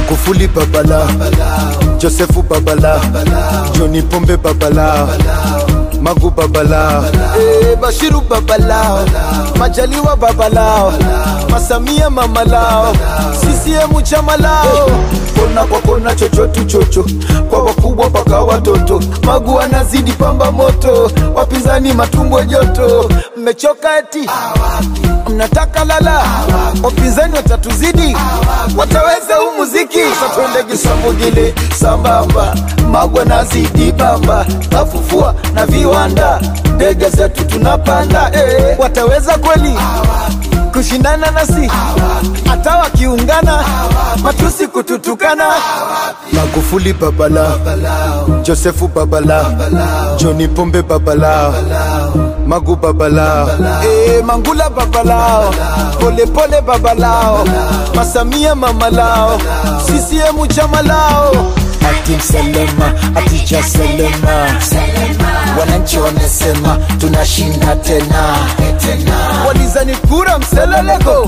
Magufuli babala Josefu babala Joni Pombe babala Magu babala eh, Bashiru babala Majaliwa babalao Masamia mamalao CCM chama lao kona kwa kona chochotu chocho kwa wakubwa mpaka watoto Magu anazidi pamba moto wapinzani matumbo joto mmechoka eti mnataka lala wapinzani watatuzidi wataweza huu muziki satwende gisambugile sambamba Magu anazidi bamba kafufua na viwanda ndege zetu tunapanda eh, wataweza kweli kushindana nasi hata wakiungana matusi kututukana Magufuli babala Josefu babala Joni Pombe babala Magu babala eh, Mangula babalao Pole pole babalao Masamia mamalao CCM chama lao Ati Selema, ati cha Selema Wananchi wamesema tunashinda tena Walizani kura mseleleko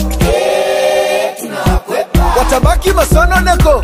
Watabaki masononeko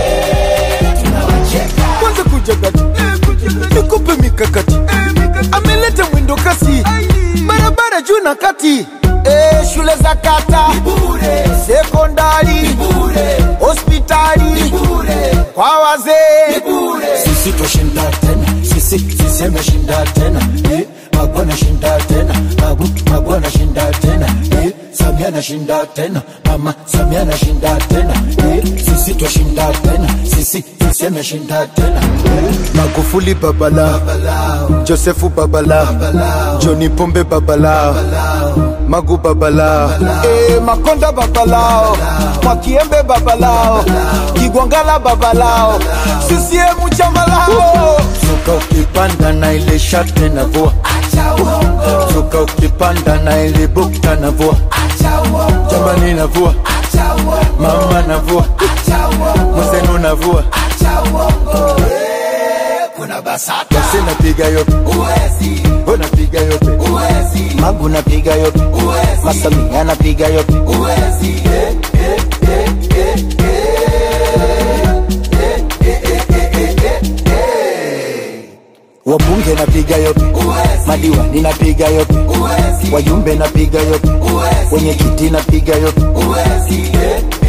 Kwanza kuja kati Nikupe mikakati Ameleta mwindo kasi Barabara juu na kati Eh, shule za kata sekondari hospitali kwa wazee sisi twashinda tena sisi sisi ameshinda tena eh, Magu anashinda tena Magu Magu anashinda tena eh, Samia anashinda tena mama Samia anashinda tena eh, sisi twashinda tena sisi sisi ameshinda tena eh, Magufuli babala Josefu babala Joni Pombe babala Magu babala eh, Makonda babalao Mwakiembe babalao Kigwangala babalao CCM chama lao Zuka ukipanda na ile shati na vua Zuka ukipanda na ile bukta na vua Jamani na vua Mama na vua Mwenzenu na vua Basi napiga yote Unapiga yote Magu napiga yote Masamia napiga yote Wabunge napiga yote Madiwani napiga yote Wajumbe napiga yote Wenye kiti napiga yote